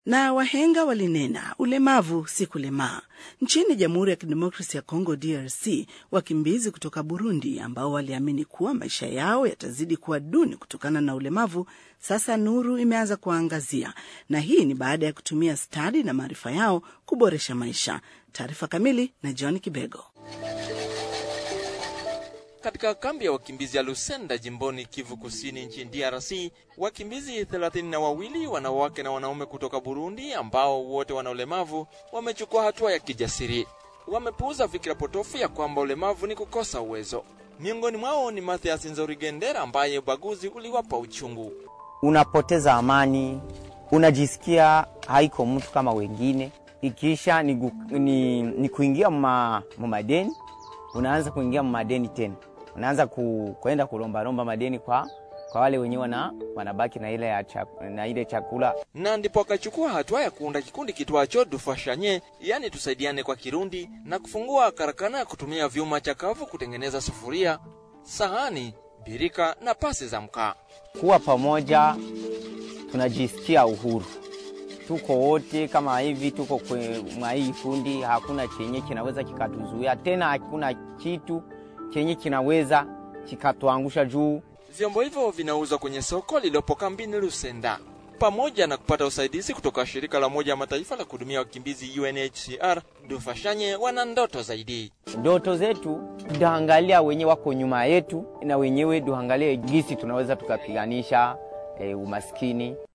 Na wahenga walinena ulemavu si kulemaa. Nchini Jamhuri ya Kidemokrasi ya Kongo, DRC, wakimbizi kutoka Burundi ambao waliamini kuwa maisha yao yatazidi kuwa duni kutokana na ulemavu, sasa nuru imeanza kuwaangazia, na hii ni baada ya kutumia stadi na maarifa yao kuboresha maisha. Taarifa kamili na John Kibego. Katika kambi ya wakimbizi ya Lusenda jimboni Kivu Kusini nchini DRC, wakimbizi thelathini na wawili wanawake na wanaume kutoka Burundi ambao wote wana ulemavu wamechukua hatua ya kijasiri. Wamepuuza fikira potofu ya kwamba ulemavu ni kukosa uwezo. Miongoni mwao ni Mathias Nzorigendera ambaye ubaguzi uliwapa uchungu. Unapoteza amani, unajisikia haiko mtu kama wengine, ikiisha ni, gu- ni, ni kuingia ma, madeni unaanza kuingia madeni tena, unaanza ku, kwenda kulombalomba madeni kwa, kwa wale wenyewe wana, wanabaki na ile, ya chak, na ile chakula. na ndipo akachukua hatua ya kuunda kikundi kitwacho Dufashanye, yani tusaidiane kwa Kirundi, na kufungua karakana ya kutumia vyuma chakavu kutengeneza sufuria, sahani, birika na pasi za mkaa. Kuwa pamoja tunajisikia uhuru, tuko wote kama hivi, tuko kwe- mwa hii kundi, hakuna chenye kinaweza kikatuzuia tena, hakuna kitu chenye kinaweza kikatuangusha juu Vyombo hivyo vinauzwa kwenye soko lililopo kambini Lusenda, pamoja na kupata usaidizi kutoka shirika la Umoja wa Mataifa la kuhudumia wakimbizi UNHCR. Dufashanye wana ndoto zaidi. ndoto zetu tunaangalia wenye wako nyuma yetu, na wenyewe tuangalie gisi tunaweza tukapiganisha e, umaskini.